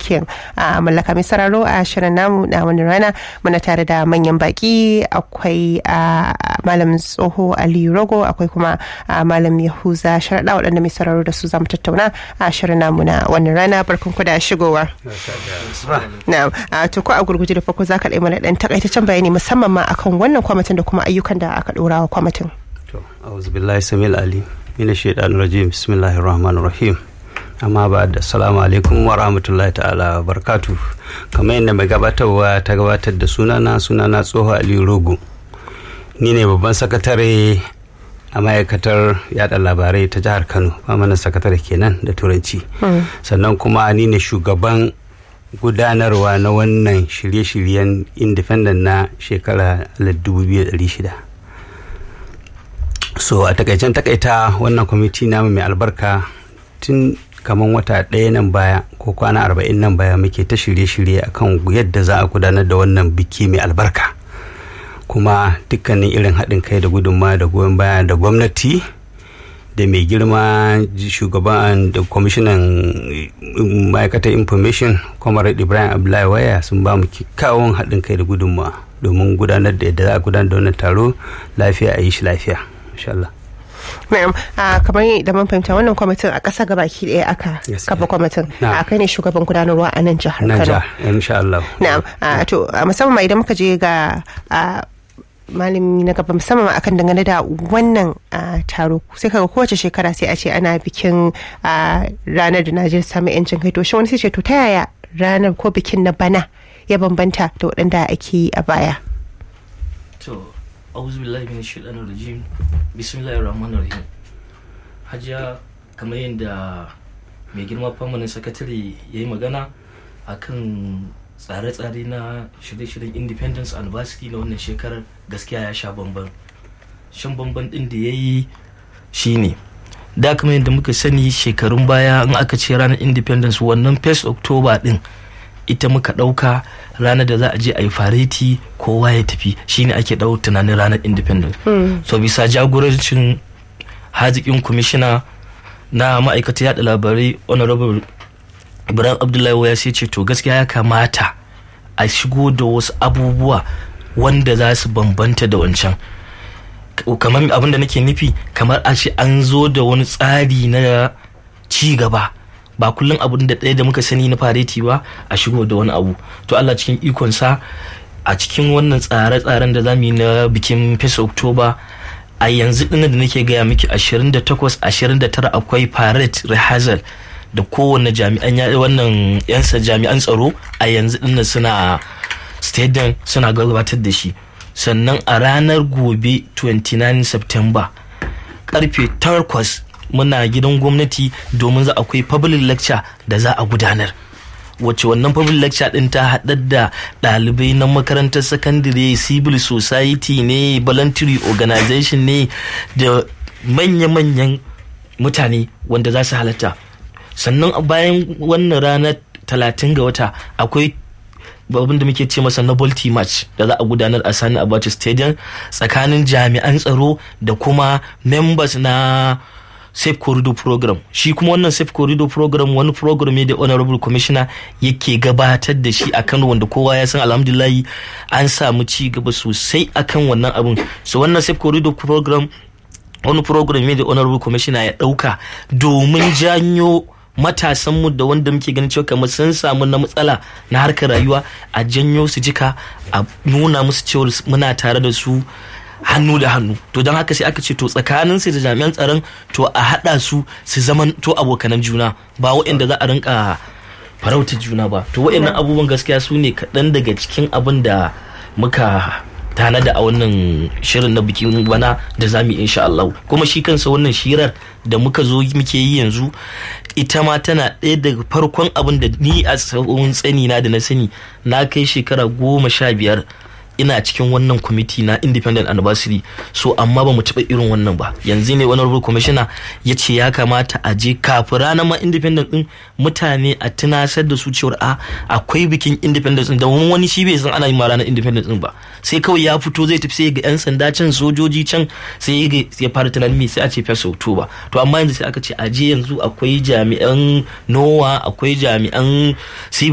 mulkin mallaka mai sararo a shirin namu na wani rana muna tare da manyan baki akwai malam tsoho aliyu rogo akwai kuma malam yahuza sharaɗa waɗanda mai sararo da su zamu tattauna a shirin namu na wannan rana barkan ku da shigowa na to ko a gurguje da farko za ka ɗaya mana ɗan takaitaccen bayani musamman ma akan wannan kwamitin da kuma ayyukan da aka ɗora wa kwamitin to auzu billahi samil ali mina shaitanir rajim bismillahir rahmanir rahim amma ba da salamu alaikum wa rahmatullahi ta'ala barkatu kamar yadda mai gabatarwa ta gabatar da sunana sunana tsoho aliyu rogo ni ne babban sakatare a ma'aikatar yada labarai ta jihar kano mana sakatare kenan da turanci sannan kuma ni ne shugaban gudanarwa na wannan shirye-shiryen independent na shekara 2600 so a takaicen takaita wannan kwamiti namu mai albarka tun kamar wata ɗaya nan baya ko kwana arba'in nan baya muke ta shirye-shirye akan yadda za a gudanar da wannan biki mai albarka kuma dukkanin irin haɗin kai da gudunma da goyon baya da gwamnati da mai girma shugaban da kwamishinan ma'aikatar information comrade ibrahim abdullahi waya sun ba mu kyakkyawan haɗin kai da gudunma domin gudanar da yadda za a gudanar da wannan taro lafiya a yi shi lafiya insha Allah. Na'am, kamar da mun fahimta wannan kwamitin a ƙasa gabaki ɗaya aka kafa kwamitin. A kai ne shugaban gudanarwa a nan jihar Kano. Nan insha Allah. Na'am, to musamman idan muka je ga malami na gaba musamman akan dangane da wannan taro sai kaga kowace shekara sai a ce ana bikin ranar da Najeriya samu yancin kai to shi wani sai ce to ta yaya ranar ko bikin na bana ya bambanta da waɗanda ake yi a baya. auzu billahi min shaitanir rajim bismillahir rahmanir rahim hajiya kamar yadda mai girma famanin sakatare ya yi magana akan tsare-tsare na shirye-shiryen independence anniversary na wannan shekarar gaskiya ya sha bamban shan bamban din da ya yi shine da kamar yadda muka sani shekarun baya in aka ce ranar independence wannan 1st october din ita muka ɗauka ranar da za a je a yi fareti kowa ya tafi shine ake ɗau tunanin ranar independence so bisa jagorancin haziƙin kwamishina na ma'aikata yada labarai honorable ibrahim abdullahi waya sai ce to gaskiya ya kamata a shigo da wasu abubuwa wanda za su bambanta da wancan kamar abin da nake nufi kamar a ce an zo da wani tsari na ci gaba ba kullum abun da ɗaya da muka sani na fareti ba a shigo da wani abu to Allah cikin ikonsa a cikin wannan tsare-tsaren da zamu yi na bikin fesa oktoba a yanzu ɗin da nake gaya miki 28 29 akwai parade rehearsal da kowane jami'an wannan yansa jami'an tsaro a yanzu ɗin suna stadium suna gabatar da shi sannan a ranar gobe 29 september karfe 8 muna gidan gwamnati domin za akwai public lecture da za a gudanar wacce wannan public lecture din ta haɗar da ɗalibai na makarantar sakandare civil society ne voluntary organization ne da manya-manyan mutane wanda za su halatta sannan bayan wannan ranar talatin ga wata akwai abin da muke ce masa novelty match da za a gudanar a sani abacha stadium tsakanin jami'an tsaro da kuma members na safe corridor program shi kuma wannan safe corridor program wani program ne da honorable commissioner yake gabatar da shi a kano wanda kowa ya san alhamdulillahi an samu ci gaba sosai akan wannan abun so wannan safe corridor program wani program ne da honorable commissioner ya dauka domin janyo matasanmu da wanda muke ganin cewa kamar sun samu na matsala na harkar rayuwa a janyo su jika a nuna musu cewa muna tare da su hannu da hannu to don haka sai aka ce to tsakanin su da jami'an tsaron to a haɗa su su zaman to abokanan juna ba waɗanda za a rinka farauta juna ba to waɗannan abubuwan gaskiya su ne kaɗan daga cikin abin da muka tanada a wannan shirin na bikin bana da zamu yi insha Allah kuma shi kansa wannan shirar da muka zo muke yi yanzu ita ma tana ɗaya daga farkon abin da ni a tsawon tsani na da na sani na kai shekara goma sha biyar ina cikin wannan kwamiti na independent anniversary so amma ba mu taɓa irin wannan ba yanzu ne wani rubu commissioner ya ce ya kamata a je kafin ranar ma independent din mutane a tunasar da su cewar a akwai bikin independence din da wani shi bai san ana yin ma ranar independence din ba sai kawai ya fito zai tafi sai ga yan sanda can sojoji can sai ya fara tunanin me sai a ce fesa oktoba to amma yanzu sai aka ce a je yanzu akwai jami'an nowa akwai jami'an